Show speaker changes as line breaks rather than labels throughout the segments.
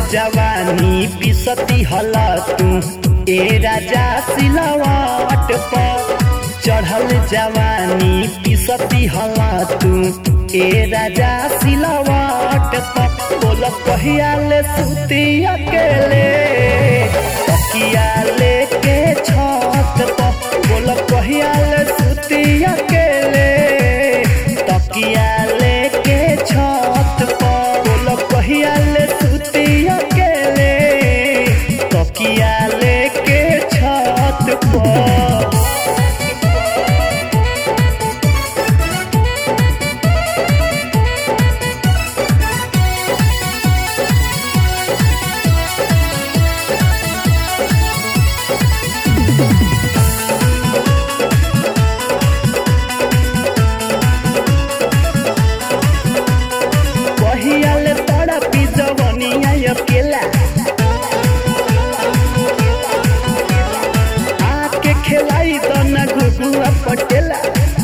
जवानी पिसती हला तू ए राजा सिलवाट पर चढ़ल जवानी पिसती हला तू ए राजा सिलवाट पर बोल कहिया ले सुती अकेले तकिया लेके छत पर बोल कहिया ले सुती अकेले तकिया लेके छत पर बोल कहिया ले सुती अकेले तकिया लेके छत पर कहियाले तोरा पिजवनिया अकेला आके खेलाई तो न घुघुआ पटेला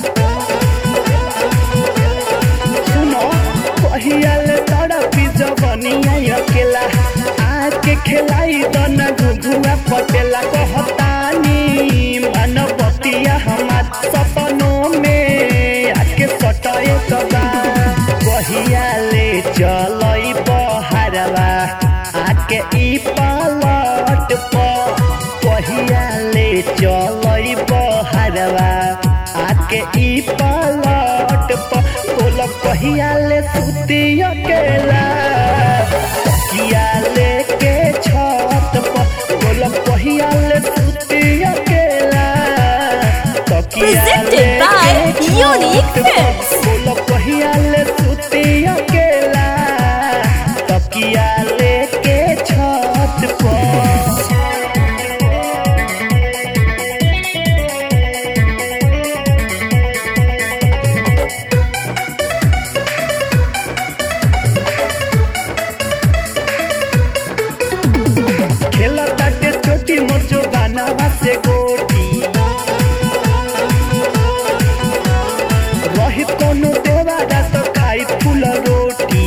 सुनो कहियाले तोरा पिजवनिया अकेला आके खेलाई तो न घुघुआ पटेला कहतानी मनबतिया हमार सपनों में आके सटाए तबा कहिया ले चलई बहरवा आके ई पलट पर कहिया ले चलई बहरवा आके ई पलट पर बोल कहिया ले सुती अकेला तकिया लेके छत पर बोल कहिया ले सुती अकेला तकिया
Presented by
लेके
Unique
छत पर।
Films.
बोल कहिया ले सुती अकेला तकिया लेके छत पर खेला ताटे छोटी मोचो बनावा से गोटी रही कोनो देवारा तो खाई फूल रोटी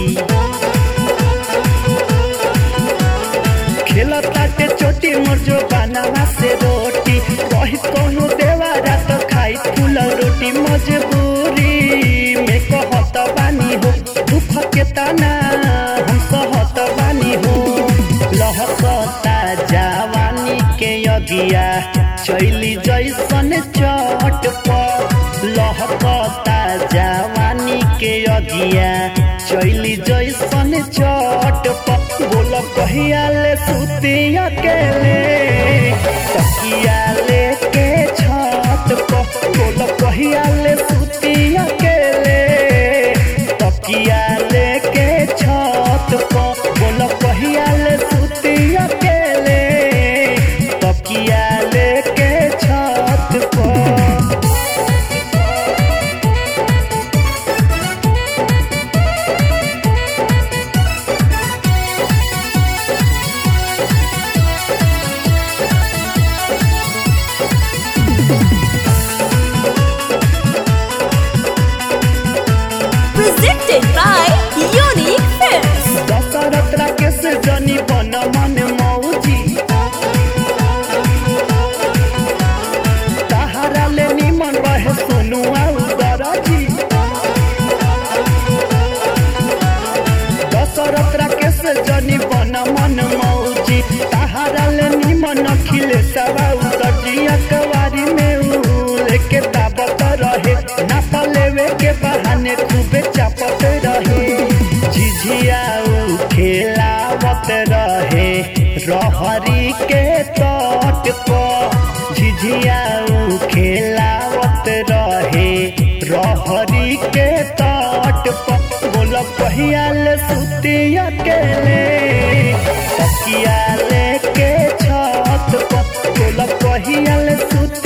खेला ताटे छोटी मोचो बनावा से रोटी रही कोनो देवारा तो खाई फूल रोटी मजबूरी में कहत बानी हो दुख के तना हम सहत बानी हो लहकता जवानी के अगिया चैली जैसन चट पर लहकता जवानी के अगिया चैली जैसन चट पर बोल कहिया ले सुती अकेले तकिया लेके छत पर बोल कहिया ले सुती अकेले तकिया लेके छत पर बोल कहिया ले सुती अकेले तकिया लेके छत पर
Presented by Unique Films.
Dashrath Rakesh जनी बन मन मौजी तहारा ले निमन रहे सोनू आउ दराजी दशरथ राकेश जनी बन मन मौजी तहारा ले निमन खिले सवाउ दर्जिया कवारी में ऊ लेके ताबत रहे नाप लेवे के बहाने खूबे चापत रहे झिझिया ऊ खेलावत रहे रहरी के तट पर झिझिया ऊ खेलावत रहे रहरी के तट पर बोल कहिया ले सुती अकेले तकिया लेके छत पर बोल कहिया ले सुती